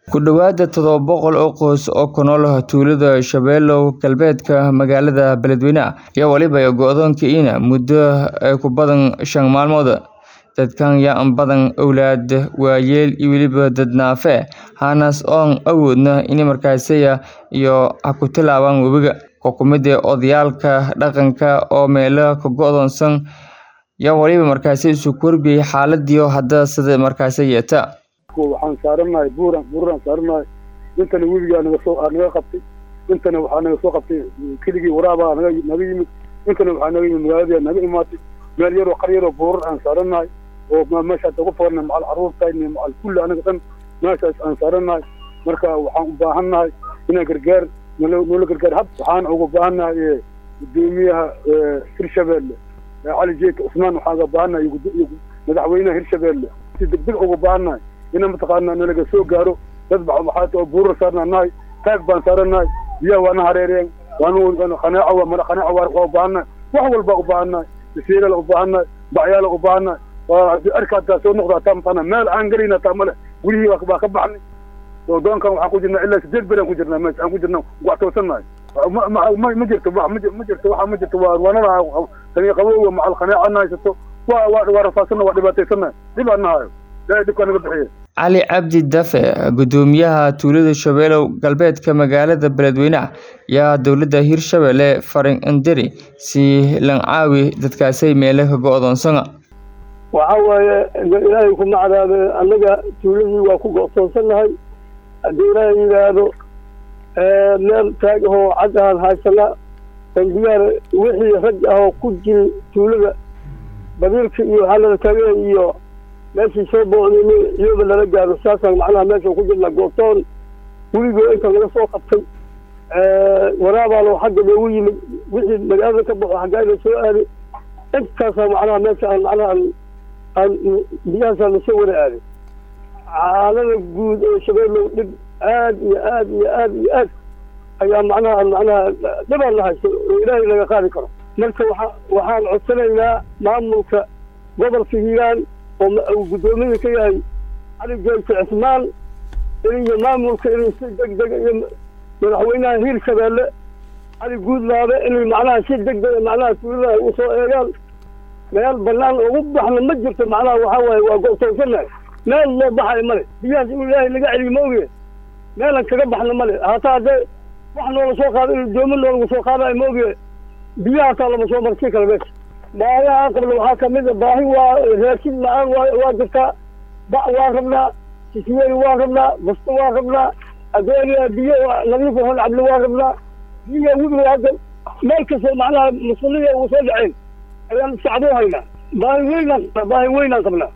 Ku dhawaad todoba boqol oo qoys oo ku nool tuulada Shabeelow galbeedka magaalada Beledweyne ayaa waliba go'doonkiina muddo ku badan shan maalmood. Dadkan yaa badan awlaad, waayeel iyo weliba dad naafe haanas oon awoodna in markaasaya iyo ha ku tilaabaan webiga. Xukuumadda odayaalka dhaqanka oo meelo ka go'doonsan yaa waliba markaasi isu korbiyay xaaladii hadda sida markaasi yeeta. waxaan saaranahay buuran buuran saaranahay intana webigaa naga soo naga qabtay intana waxaa naga soo qabtay keligii waraabaa naga naga yimid intana waxaa naga yimid magaaladii naga imaatay meel yaroo qar yaroo buurar aan saaranahay oo meesha hadda ku foornay macal carruurtayni macal kulli anaga dhan meeshaas aan saaranahay marka waxaan u baahannahay inaan gargaar nolo noola gargaar hab waxaan uga baahannahay gudoomiyaha hirshabeelle cali jeeka cusmaan waxaan uga baahannahay iyo madaxweynaha hirshabeelle si degdeg uga baahannahay ina mataqaana nalaga soo gaaro dad waxaa oo buurar saarnaanahay taag baan saaranahay biyaha waana hareereen waana qanaaco waa mara qanaaco waa waa u baahannahay wax walba u baahannahay basiirala u baahannahay bacyaala u baahannahay waa arka hataa soo noqda hataa mataqaana meel aan gelayna hataa male welihii waa ka baxnay doonkan waxaan ku jirnaa ilaa sideed beri aan ku jirnaa meesha aan ku jirnaa wax toosannahay ma ma jirto wax ma jirto waxa ma jirto waa waanada qani qabowga macal qanaaco na haysato waa waa waa rafaadsanna waa dhibaataysannahay dhib aan nahayo ilaahay dhibkaa naga bixiye cali cabdi dafe gudoomiyaha tuulada shabeelow galbeedka magaalada beledweyne yaa dowladda hirshabelle farin indiri si lancaawi dadkaasay meelo ka go'doonsana waxa waaye ilaahay ku macdaade annaga tuuladii waa ku go'toonsannahay haddii ilaahay yidhaahdo meel taag ahoo cad ahaan haysana bangiyaar wixii rag ahoo ku jiri tuulada badiilka iyo waxaa lala taagay iyo meeshii soo boocdayna iyada lala gaaro saasaan macnaha meesha ku jirna goobtoon weligoo inta laga soo qabtay waraabaalo xagga loogu yimid wixii magaalada ka baxo xaggaayla soo aaday intaasaa macnaha meesha aan macnaha aan aan biyahaasaa lasoo wada aaday xaalada guud ee shabeellow dhib aad iyo aad iyo aad iyo aad ayaa macnaha macnaha dhibaan la haysto oo ilaahay laga qaadi karo marka waxa waxaan codsanaynaa maamulka gobolka hiiraan oo uu guddoomiye ka yahay cali jeelka cismaan iyo maamulka inay si deg deg iyo madaxweynaha hiir shabeelle cali guudlaabe inay macnaha si deg dega macnaha tuuladaha u soo eegaan meel banaan ugu baxna ma jirto macnaha waxaa waaye waa go'toonsanahay meel loo baxayo male biyahaas in ilaahay laga celiyo ma oge meelan kaga baxna male hataa haddee wax noola soo qaado in doomo noolagu soo qaadayo ma oge biyaha hataa lama soo marsiin karo meesha baahiyaha qabla waxaa kamid a baahi waa raashin la-aan waa waa jirtaa bac waa rabnaa sisweeri waa rabnaa basto waa rabnaa adeeriya biyo nadiif hon cabli waa rabnaa biyo webiga hadda meel kastoo macnaha musuliya ugu soo dhaceen ayaan sacdoo haynaa baahi weynaan qabnaa baahi weynaan qabnaa